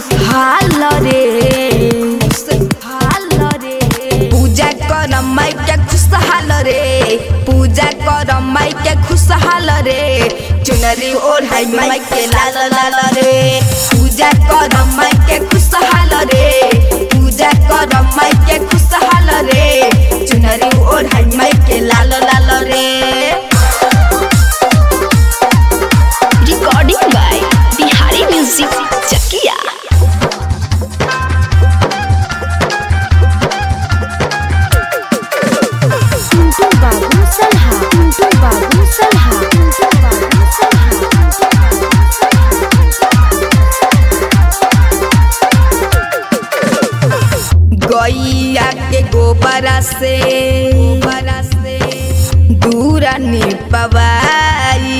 खुशहाल रे खुशहाल रे पूजा कर माई के खुशहाल रे पूजा कर माई के खुशहाल रे चुनरी ओढ़ाई माई के लाल लाल रे पूजा कर माई के खुशहाल रे पूजा कर माई के खुशहाल रे चुनरी ओढ़ाई माई के लाल लाल रे recording by Bihari music Chakia Tuntu Babu Salha Tuntu Babu Salha Tuntu Babu Salha गैया के गोबरा से गोबरा से दूरा निपवाई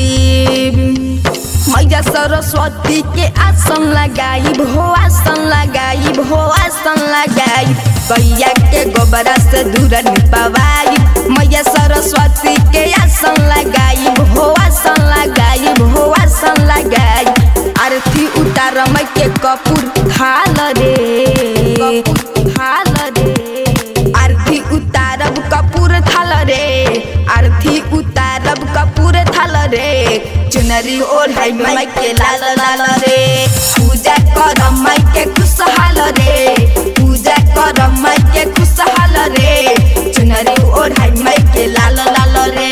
मैया सरस्वती के आसन लगाई भो आसन लगाई भो आसन लगाई गैया के गोबरा से दूरा निपवाई मैया सरस्वती के आसन लगाई भो आसन लगाई भो आसन लगाई आरती उतार मै के कपूर थाल रे थाल रे आरती उतारब कपूर थाल रे आरती उतारब कपूर थाल रे चुनरी ओढ़ाई माई के लाल लाल रे पूजा कर माई के खुशहाल रे पूजा कर माई के खुशहाल रे चुनरी ओढ़ाई माई के लाल लाल रे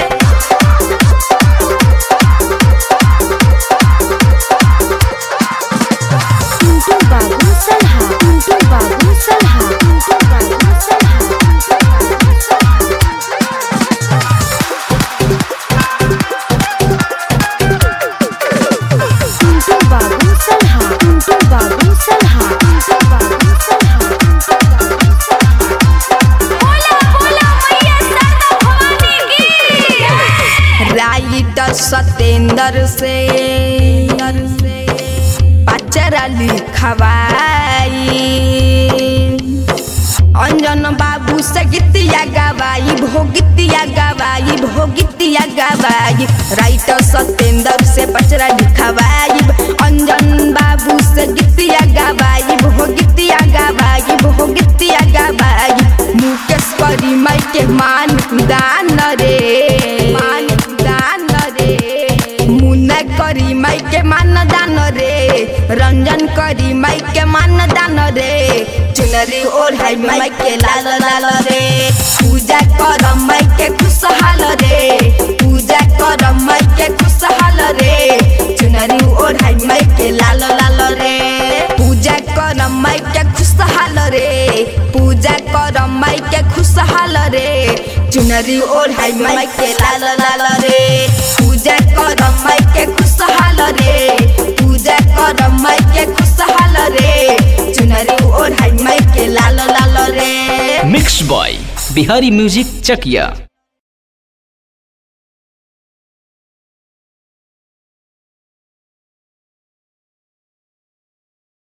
Tuntu Babu Salha Tuntu Babu Salha Tuntu Babu Salha Tuntu Babu Salha Tuntu Babu Salha Tuntu Babu Salha Tuntu Babu Salha Tuntu Babu Salha राइट सतेंद्र से पचरा लिखवाई अंजन बाबू से गीतिया गवाई भोगितिया गवाई भोगितिया गवाई राइट सतेंद्र से पचरा लिखवाई अंजन बाबू से गीतिया गवाई भोगितिया गवाई भोगितिया गवाई मुकेश करी माई के मान दान रे मान दान रे मुन्ना करी माई के मान दान रे रंजन करी माई के मान दान रे चुनरी ओढ़ाई माई के लाल लाल रे पूजा कर माई के खुशहाल रे पूजा कर माई के खुशहाल रे चुनरी ओढ़ाई माई के लाल लाल रे पूजा कर माई के खुशहाल रे पूजा कर माई के खुशहाल रे चुनरी ओढ़ाई माई के लाल लाल रे पूजा कर माई के खुशहाल रे पूजा कर माई के खुशहाल रे चुनरी ओढ़ाई माई के लाल लाल रे mix by Bihari music Chakiya